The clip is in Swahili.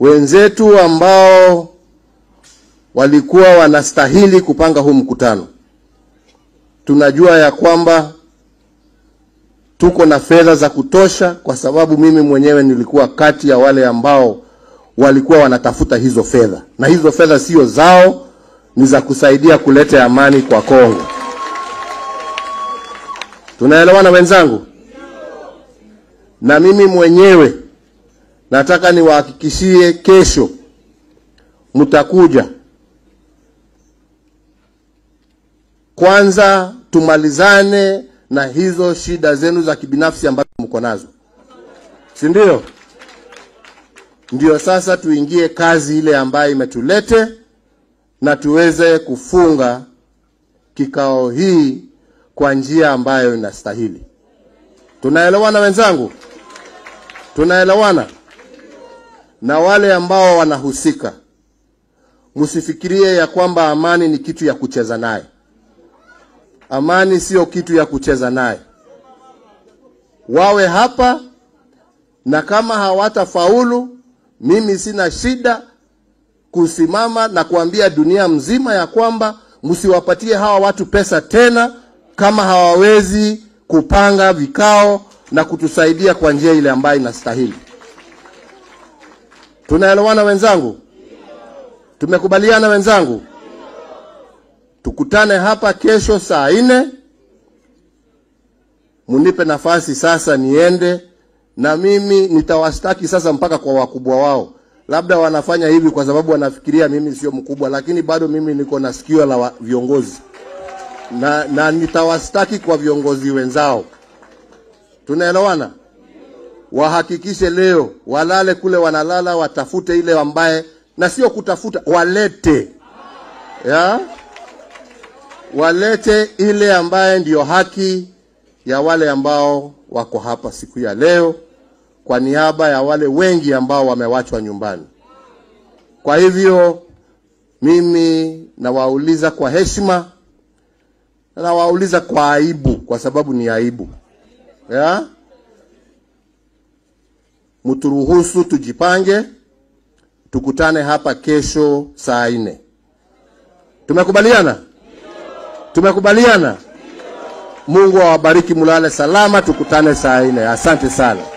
wenzetu ambao walikuwa wanastahili kupanga huu mkutano, tunajua ya kwamba tuko na fedha za kutosha, kwa sababu mimi mwenyewe nilikuwa kati ya wale ambao walikuwa wanatafuta hizo fedha, na hizo fedha sio zao, ni za kusaidia kuleta amani kwa Kongo. Tunaelewana wenzangu? Na mimi mwenyewe nataka niwahakikishie, kesho mtakuja kwanza, tumalizane na hizo shida zenu za kibinafsi ambazo mko nazo, si ndio? Ndio sasa tuingie kazi ile ambayo imetulete na tuweze kufunga kikao hii kwa njia ambayo inastahili. Tunaelewana wenzangu? Tunaelewana? Na wale ambao wanahusika, msifikirie ya kwamba amani ni kitu ya kucheza naye. Amani sio kitu ya kucheza naye. Wawe hapa, na kama hawatafaulu, mimi sina shida kusimama na kuambia dunia mzima ya kwamba msiwapatie hawa watu pesa tena kama hawawezi kupanga vikao na kutusaidia kwa njia ile ambayo inastahili. Tunaelewana wenzangu? Tumekubaliana wenzangu? Tukutane hapa kesho saa nne. Munipe nafasi sasa niende, na mimi nitawastaki sasa mpaka kwa wakubwa wao. Labda wanafanya hivi kwa sababu wanafikiria mimi sio mkubwa, lakini bado mimi niko na sikio la wa- viongozi na, na nitawastaki kwa viongozi wenzao. Tunaelewana? Wahakikishe leo walale kule wanalala, watafute ile ambaye, na sio kutafuta, walete ya walete ile ambaye ndiyo haki ya wale ambao wako hapa siku ya leo, kwa niaba ya wale wengi ambao wamewachwa nyumbani. Kwa hivyo mimi nawauliza kwa heshima, nawauliza kwa aibu, kwa sababu ni aibu ya mturuhusu tujipange, tukutane hapa kesho saa nne. Tumekubaliana? Tumekubaliana. Mungu awabariki, mulale salama, tukutane saa nne. Asante sana.